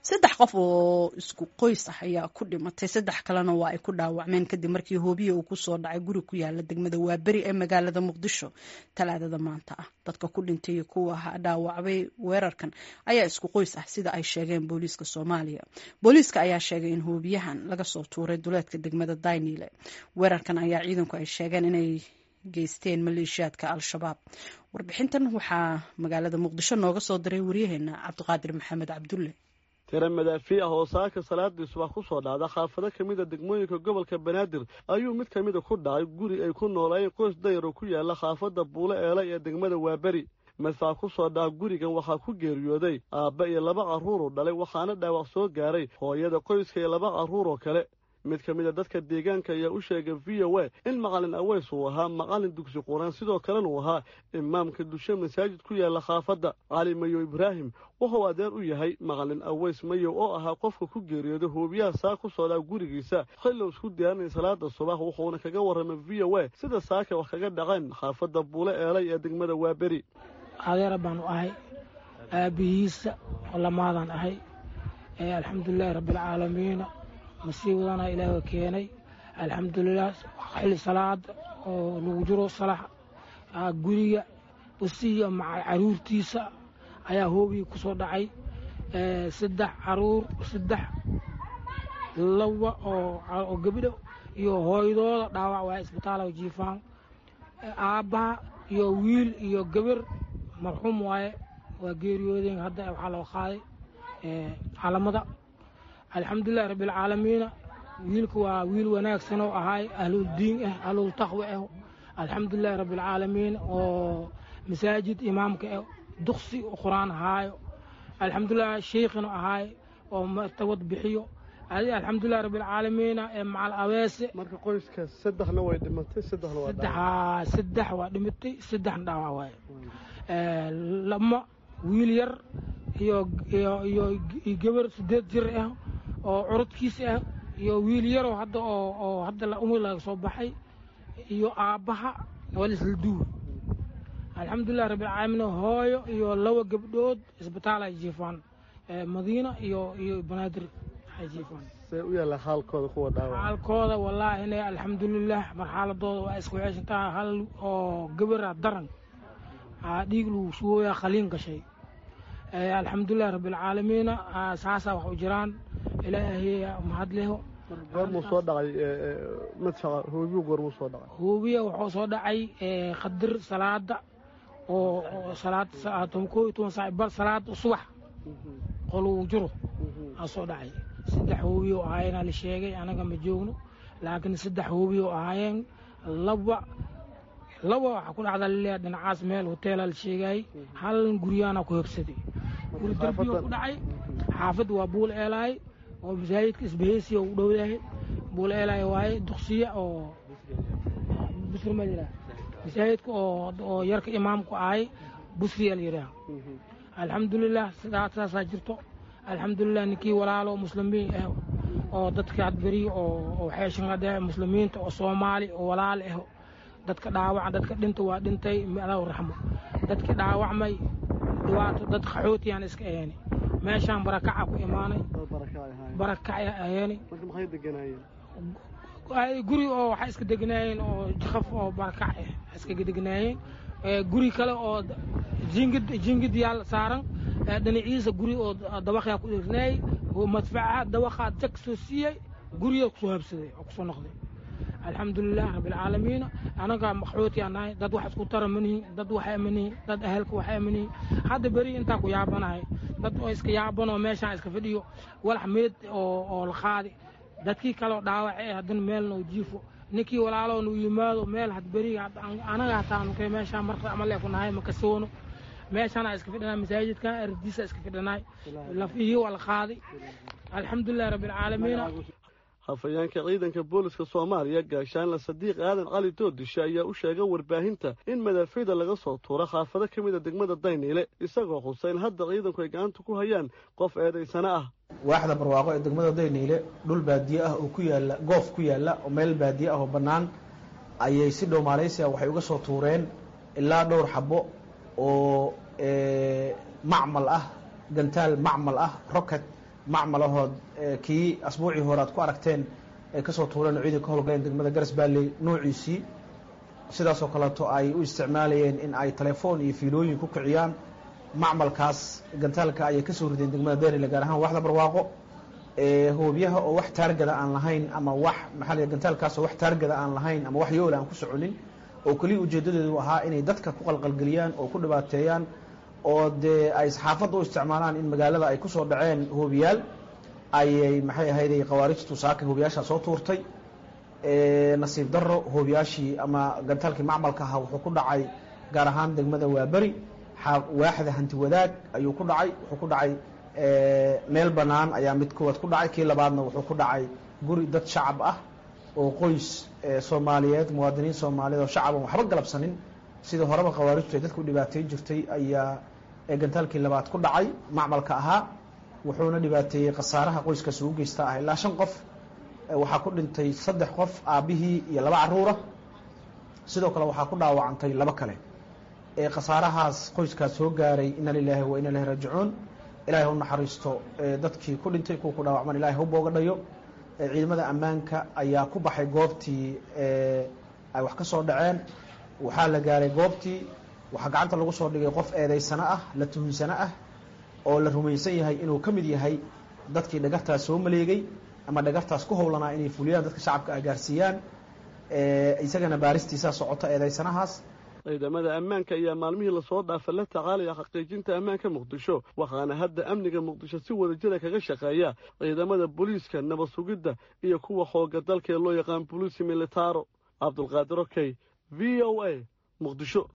saddex qof oo isku qoys ah ayaa ku dhimatay saddex kalena waa ay ku dhaawacmeen kadib markii hoobiya uu kusoo dhacay guri ku yaala degmada waaberi ee magaalada muqdisho talaadada maanta ah dadka ku dhintay iyo kuwa dhaawacbay weerarkan ayaa isku qoys ah sida ay sheegeen booliiska soomaaliya booliiska ayaa sheegay in hoobiyahan laga soo tuuray duleedka degmada daynile weerarkan ayaa ciidanku ay sheegeen inay geysteen maleeshiyaadka al-shabaab warbixintan waxaa magaalada muqdisho nooga soo diray waryaheena cabdiqaadir maxamed cabdulle tira madaafiic ah oo saaka salaadii subax ku soo dhacda xaafado ka mida degmooyinka gobolka banaadir ayuu mid ka mida ku dhacay guri ay ku noolayeen qoys dayar oo ku yaala xaafadda buulo eelay ee degmada waaberi madfac ku soo dhaca gurigan waxaa ku geeriyooday aabba iyo laba carruur oo dhalay waxaana dhaawac soo gaaray hooyada qoyska iyo laba carruur oo kale mid ka mid a dadka deegaanka ayaa u sheegay v o a in macalin aweys uu ahaa macalin dugsi quraan sidoo kalena uu ahaa imaamka dushe masaajid ku yaala khaafadda cali mayow ibraahim wuxuu adeer u yahay macalin aweys mayow oo ahaa qofka ku geeriyooda hoobiyaha saa ku soo dhaca gurigiisa xillow isku diyaarinay salaada subax wuxuuna kaga warramay v o a sida saaka wax kaga dhaceen xaafadda buule eelay ee degmada waaberi adeera baanu ahay aabbihiisa oo lamaadaan ahay alxamdulilaahi rabbialcaalamiina masiibadana ilaaha keenay alxamdulilah xilli salaada oo lagu jiro salax guriga usiya maca caruurtiisa ayaa hoobigii ku soo dhacay saddex caruur saddex laba oo gebdho iyo hooydooda dhaawac waa isbitaala jiifaan aabbaha iyo wiil iyo gabar marxuum waaye waa geeriyoodeen hadda waxaa loo qaaday calamada alxamdulilahi rabbialcaalamiina wiilka waa wiil wanaagsan oo ahaay ahluldiin ah ahlultaqwa ah alxamdulilahi rabbialcaalamiin oo masaajid imaamka ah duksi qur-aan ahaayo alxamdulilah sheikhina ahaay oo martabad bixiyo alxamdulilahi rabbialcaalamiina ee macal abeese marka qoyska saddexna way dhimatay saddexna waa saddex waa dhimatay saddexna dhaawac waaye lama wiil yar iyo iyo gabar sideed jir ah oo curudkiisa ah iyo wiil yaroo hadda oo hadda umri laga soo baxay iyo aabbaha waa laisla duuwi alxamdulilah rabbilcaalamiin hooyo iyo laba gabdhood isbitaal ay jiifaan madiina iyo iyo banaadir ay jiifaan see u yaalla xaalkooda kuwa dhaawac xaalkooda wallaahina alxamdulilah marxaladooda waa isku ceeshantaa hal oo gabara daran dhiig lagu shugooyaa khaliin gashay alxamdulilah rabbialcaalamiina saasaa wax u jiraan ilaahay mahad leho goormuu soo dhacay madfaca hoobiyu goormuu soo dhacay hoobiya wuxuu soo dhacay qadir salaada oo salaad koo iyo toban saac bar salaada subax qoluu jiro aa soo dhacay saddex hoobiya oo ahaayeenaa la sheegay anaga ma joogno laakiin saddex hoobiya oo ahaayeen laba laba waxaa ku dhacda laleeya dhinacaas meel hoteela la sheegayay hal guryaana ku hebsaday guri darbiyo ku dhacay xaafadda waa buul eelaay oo masaajidka isbaheysiya u dhow yahay buul eelaay waaye duksiya oo busri ma yidhaah masaajidka oo yarka imaamku ahay busriya la yidhaah alxamdulilah sidaa saasaa jirto alxamdulilah ninkii walaalo muslimiin ah oo dadka hadberi oo xeeshanade muslimiinta oo soomaali oo walaali ah dadka dhaawaca dadka dhinta waa dhintay allahu raxmo dadkii dhaawacmay dhibaato dad qaxootiyaan iska aheeni meeshaan barakaca ku imaanay barakacay aheeni guri oo waxay iska degnaayeen oo jaqaf oo barakac ah iskaga degnaayeen guri kale oo jingid jingid yaal saaran dhinaciisa guri oo dabaqyaa ku degnaayay madfacaha dabaqaa jag soo siiyey guriya kusoo habsaday oo kusoo noqday alxamdulilah rabbialcaalamiina anaga maqxooti aan nahay dad wax isku tara manihin dad waxay amanihin dad ahelka waxay amanihin hadda beri intaa ku yaabanahay dad oo iska yaabanoo meeshaan iska fadhiyo walax meed oo la qaadi dadkii kaleo dhaawac ee haddana meelna u jiifo ninkii walaaloona u yimaado meel had beriga anaga hataa nukay meeshaan marka amale ku nahay makasoono meeshaana iska fidhanaay masaajidkan ardiisa iska fidhanaay lafihii waa la qaaday alxamdulilah rabbialcaalamiina hafayeenka ciidanka booliska soomaaliya gaashaanle sadiiq aadan cali doodishe ayaa u sheegay warbaahinta in madaafiida laga soo tuuro xaafado ka mid a degmada dayniile isagoo xuseyn hadda ciidanku ay gacanta ku hayaan qof eedaysana ah waaxda barwaaqo ee degmada dayniile dhul baadiye ah oo ku yaala goof ku yaala oo meel baadiye ah oo bannaan ayay si dhow maaleysia waxay uga soo tuureen ilaa dhowr xabo oo macmal ah gantaal macmal ah rocket macmalahood kii asbuucii hore aad ku aragteen ay kasoo tuureen oo ciidan ka howlgaleen degmada garas baalley noociisii sidaasoo kaleeto ay u isticmaalayeen in ay telefoon iyo fiilooyin ku kiciyaan macmalkaas gantaalka ayay kasoo rideen degmada daynile gaar ahaan waxda barwaaqo hoobyaha oo wax taargada aan lahayn ama wax maxaa la gantaalkaas oo wax taargada aan lahayn ama wax yoola aan ku soconin oo keliya ujeedadeedu ahaa inay dadka ku qalqalgeliyaan oo ku dhibaateeyaan oo dee ay saxaafadda u isticmaalaan in magaalada ay kusoo dhaceen hoobiyaal ayay maxay ahayday khawaarijtu saaka hoobiyaashaa soo tuurtay nasiib daro hoobiyaashii ama gantaalkii macmalka ahaa wuxuu ku dhacay gaar ahaan degmada waaberi waaxda hanti wadaag ayuu ku dhacay wuxuu ku dhacay meel bannaan ayaa mid koowaad ku dhacay kii labaadna wuxuu ku dhacay guri dad shacab ah oo qoys soomaaliyeed muwaadiniin soomaaliyeed oo shacab aan waxba galabsanin sidii horeba khawaarijtu ay dadka u dhibaateyn jirtay ayaa gantaalkii labaad ku dhacay macmalka ahaa wuxuuna dhibaateeyey khasaaraha qoyskaas ugu geysta ah ilaa shan qof waxaa ku dhintay saddex qof aabbihii iyo laba caruura sidoo kale waxaa ku dhaawacantay labo kale khasaarahaas qoyskaas soo gaaray ina lilaahi wa ina ilahi raajicuun ilahay u naxariisto dadkii ku dhintay kuwa ku dhaawacman ilahay ha booga dhayo ciidamada ammaanka ayaa ku baxay goobtii ay wax ka soo dhaceen waxaa la gaaray goobtii waxaa gacanta lagu soo dhigay qof eedaysano ah la tuhunsano ah oo la rumaysan yahay inuu ka mid yahay dadkii dhagartaas soo maleegay ama dhagartaas ku howlanaa inay fuliyaan dadka shacabka ah gaarsiiyaan isagana baaristiisaa socota eedaysanahaas ciidamada ammaanka ayaa maalmihii lasoo dhaafa la tacaalaya xaqiijinta ammaanka muqdisho waxaana hadda amniga muqdisho si wadajira kaga shaqeeya ciidamada booliiska nabad sugidda iyo kuwa xooga dalka ee loo yaqaan boliisi militaro cabdulqaadir okey v o a muqdisho